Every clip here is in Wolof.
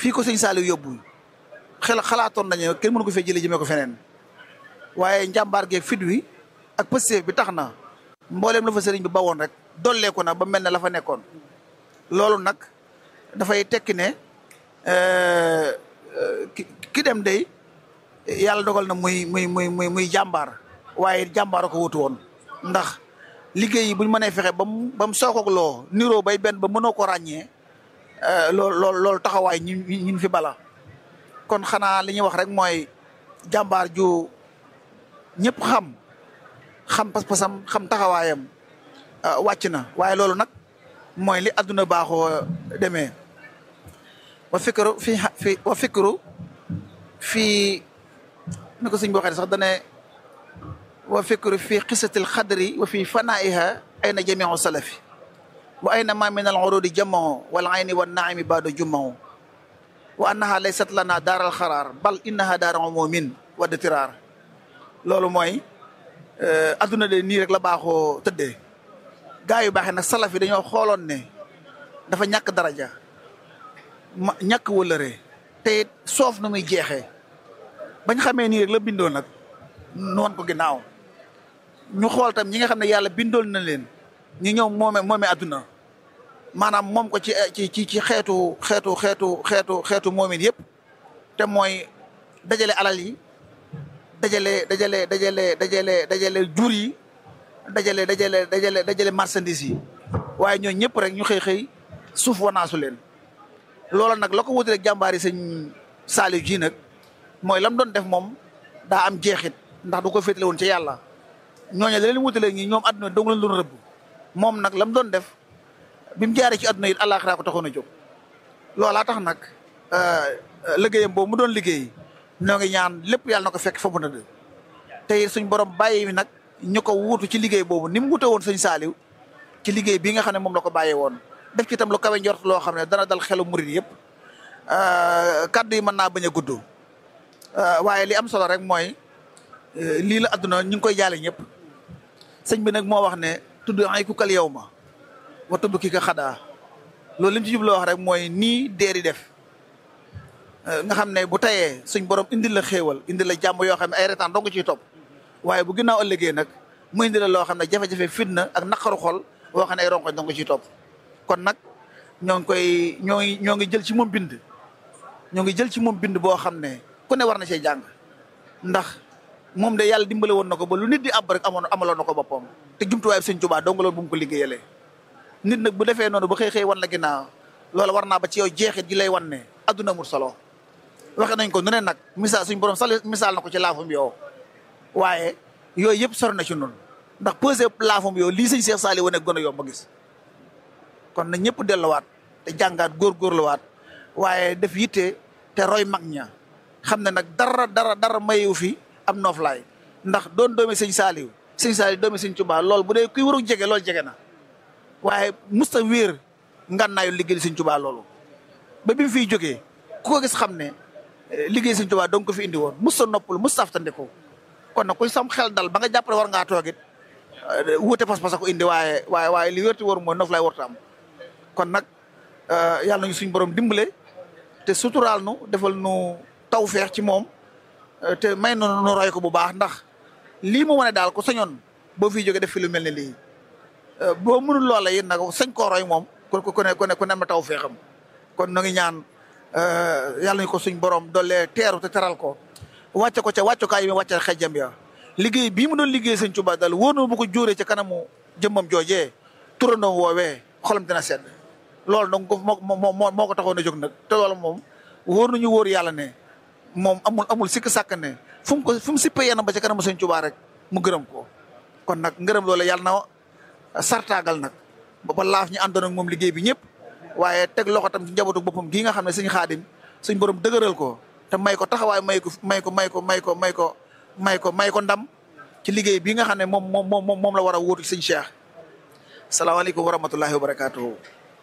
fii ko sëñ Saliou yóbbu xel xalaatoon nañu kenn mënu ko fee jëlee jëmee ko feneen waaye njàmbaar geeg fit wi ak pësteef bi tax na mbooleem la fa sëriñ bi bawoon rek dolleeku na ba mel ne la fa nekkoon loolu nag dafay tekki ne ki dem day yàlla dogal na muy muy muy muy muy jàmbaar waaye jàmbaar ko wutu woon ndax liggéey yi buñ mënee fexe ba mu ba mu sookoog loo niroo bay benn ba mënoo ko ràññee loolu loolu loolu taxawaay ñi ñin fi bala kon xanaa li ñuy wax rek mooy jàmbaar ju ñëpp xam xam pas-pasam xam taxawaayam wàcc na waaye loolu nag mooy li àdduna baaxoo demee wa fikru fi fi wa fikru fii ni ko suñ bi waxee sax dane wa fikru fi qisatil xadri wa fi fanaiha ayna jamiu salafi wa ayna ma min al urudi jamao wal ayni wa naimi baado jumao wa annaha laysat lana daaral xaraar bal innaha daara umumin wa ditiraar loolu mooy adduna de nii rek la baaxoo tëddee gaa yu baaxee nag salaf yi dañoo xooloon ne dafa ñàkk daraja ma ñàkk wëlëre te it soof na muy jeexee bañ xamee nii rek la bindoo nag noon ko ginnaaw ñu xool tam ñi nga xam ne yàlla bindool na leen ñu ñëw moome moome adduna maanaam moom ko ci ci ci ci xeetu xeetu xeetu xeetu xeetu moomin yëpp te mooy dajale alal yi dajale dajale dajale dajale dajale jur yi dajale dajale dajale dajale marchandise yi waaye ñooñu ñëpp rek ñu xëy xëy suuf wanaasu leen loola nag la ko wuti rek jàmbaari sëñ Saliou ji nag mooy lam doon def moom daa am jeexit ndax du ko féetale woon ci yàlla ñooñu la leen wutale ñi ñoom àdduna dong leen doon rëbb moom nag lam doon def bi mu jaaree ci àdduna it àllaaxira ko taxoon a jóg loolaa tax nag liggéeyam boobu mu doon liggéey ñoo ngi ñaan lépp yàlla na ko fekk fa mu nëdd te suñ borom bàyyi nag ñu ko wuutu ci liggéey boobu ni mu wute woon sëñ Saliou ci liggéey bii nga xam ne moom la ko bàyyee woon def ci itam lu kawe njort loo xam ne dana dal xelu murid yëpp kaddu yi mën naa bañ a gudd waaye li am solo rek mooy lii la adduna ñu ngi koy jaale ñëpp sëñ bi nag moo wax ne tudd ay ku kal yow ma wa tudd ki ka xadaa loolu li mu ci jubloo wax rek mooy nii deeri def nga xam ne bu tayee suñ borom indil la xéewal indil la jàmm yoo xam ne ay retaan dong ciy topp waaye bu ginnaaw ëllëgee nag mu indil la loo xam ne jafe-jafe fitna ak naqaru xol boo xam ne ay ronkoñ dong ciy topp kon nag ñoo ngi koy ñoo ngi ñoo ngi jël ci moom bind ñoo ngi jël ci moom bind boo xam ne ku ne war na cee jàng ndax moom de yàlla dimbale woon na ko ba lu nit di àbb rek amoon amaloon na ko boppam te jumtuwaay bi sëñ Tuubaa dong loolu bu mu ko liggéeyalee nit nag bu defee noonu ba xëy xëy wan la ginnaaw loolu war naa ba ci yow jeexit ji lay wan ne adduna amul solo waxe nañ ko nu ne nag misaal suñ borom sal misaal na ko ci laafum yow waaye yooyu yëpp sori na ci noonu ndax pesé laafum yow lii sëñ Cheikh Saliou wane gën a yomb a gis kon na ñëpp delluwaat te jàngaat góorgóorluwaat waaye def yitte te roy mag ña xam ne nag dara dara dara mayewu fi am nooflaay ndax doon doomi sëñ Saliou sëñ Saliou doomi sëñ Tuubaa lool bu dee kuy waru jege loolu jege na waaye musta wéer ngannaayu liggéey sëñ Tuubaa loolu ba bi mu fiy jógee ku ko gis xam ne liggéey sëñ Tuubaa donc ko fi indi woon musta noppal musta aftandiku kon nag kuy sam xel dal ba nga jàpp ne war ngaa toogit wuute pas-pas ko indi waaye waaye waaye li wérti war mooy nooflaay warta am kon nag yàlla nañu suñ borom dimbale te suturaal nu defal nu tawfeex ci moom te may nu nu roy ko bu baax ndax lii mu wane daal ko sañoon boo fiy jógee def fi lu mel ne lii boo mënul loola yéen nag sañ koo roy moom ku ku ne ku ne ku ne ma tawfeexam kon nu ngi ñaan yàlla nañu ko suñ borom doole teeru te teral ko wàcce ko ca wàccukaay yi mu wàcce xejjam ya liggéey bii mu doon liggéey sëñ Tuubaa daal wóor na bu ko jóoree ca kanamu jëmmam joojee turandoo woowee xolam dina sedd loolu donc moo moo moo ko taxoon a jóg nag te loolu moom wóor nañu wóor yàlla ne moom amul amul sikk sàkk ne fu mu ko fu mu sippee yenn ba ca kanamu sëñ Tuubaa rek mu gërëm ko kon nag ngërëm loolu yàlla na sartaagal nag ba ba laaf ñu àndoon ak moom liggéey bi ñëpp waaye teg loxo tam ci njabootu boppam gii nga xam ne sëñ xaadim suñ borom dëgëral ko te may ko taxawaay may ko may ko may ko may ko may ko may ko may ko ndam ci liggéey bii nga xam ne moom moom moom moom la war a wóotu ci sëñ Cheikh salaamaaleykum wa rahmatullahi wa barakatuhu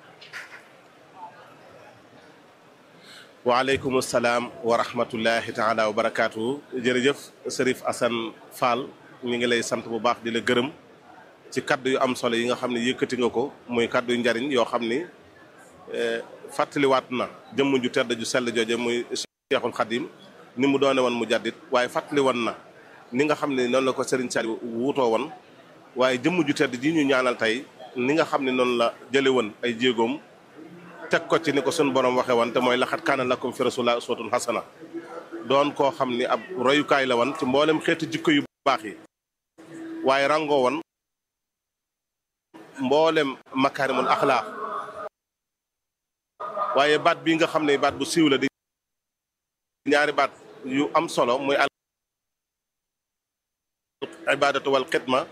waaleykum salaam wa rahmatullahi taala wa barakaatu jërëjëf Serif Assane Fall ñu ngi lay sant bu baax di la gërëm ci kaddu yu am solo yi nga xam ne yëkkati nga ko muy kaddu yu njariñ yoo xam ni fàttaliwaat na jëmm ju tedd ju sell jooje muy Cheikhul Khadim ni mu doone woon mu jaddit waaye fàttali woon na ni nga xam ne noonu la ko Serigne Saliou wuutoo woon waaye jëmm ju tedd ji ñu ñaanal tey ni nga xam ne noonu la jële woon ay jéegoom teg ko ci ni ko sunu borom waxee woon te mooy laxat kaana lakum fi rasulillah uswatun hasana doon koo xam ni ab royukaay la woon ci mboolem xeetu jikko yu baax yi waaye rangoo woon mboolem makaarimul axlaaq waaye baat bi nga xam ne baat bu siiw la di ñaari baat yu am solo muy al ibadatu wal xidma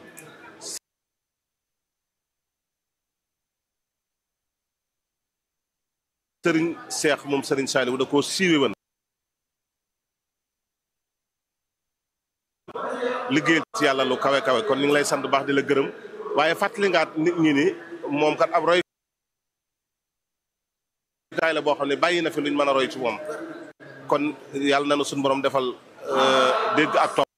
sëriñ seex moom sëriñ Saaliw da koo siiwe woon liggéeyal ci yàlla lu kawe kawe kon ñu ngi lay sant baax di la gërëm waaye fàttali ngaat nit ñi ni moom kat ab roy kaay la boo xam ne bàyyi na fi luñ mën a roy ci moom kon yàlla na nu suñu borom defal dégg ak topp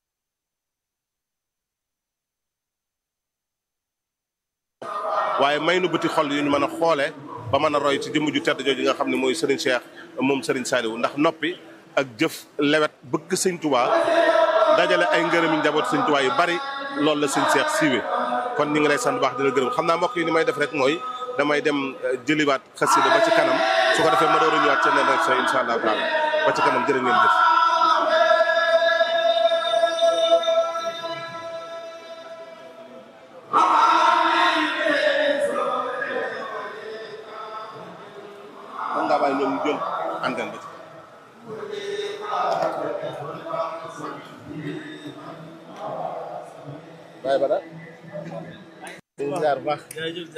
waaye may nu bëti xol yu ñu mën a xoole ba mën a roy ci jëmm ju tedd jooju nga xam ne mooy Serigne Cheikh moom Serigne Saliou ndax noppi ak jëf lewet bëgg sëñ Tuubaa dajale ay ngërëmi njaboot sëñ Tuubaa yu bari loolu la sëñ Cheikh siiwe kon ñu ngi lay sant baax dina gërëm xam naa mbokk yi ni may def rek mooy damay dem jëliwaat xasida ba ci kanam su ko defee ma door a ñëwaat ci neneen sa insha allahu taala ba ci kanam jërë ngeen jëf kon ngaa bàyyi ñoom ñu jël antenne ba ci bàyyi ba daal jaar bu baax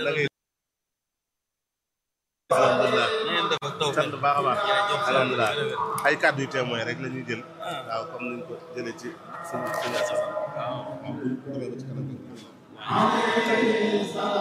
alhamdulilah sant baax a baax alhamdulilah ay kàddu yu témoin rek la ñuy jël waaw comme niñ ko jëlee ci suñu suñu asas waaw bu demee ba ci kanam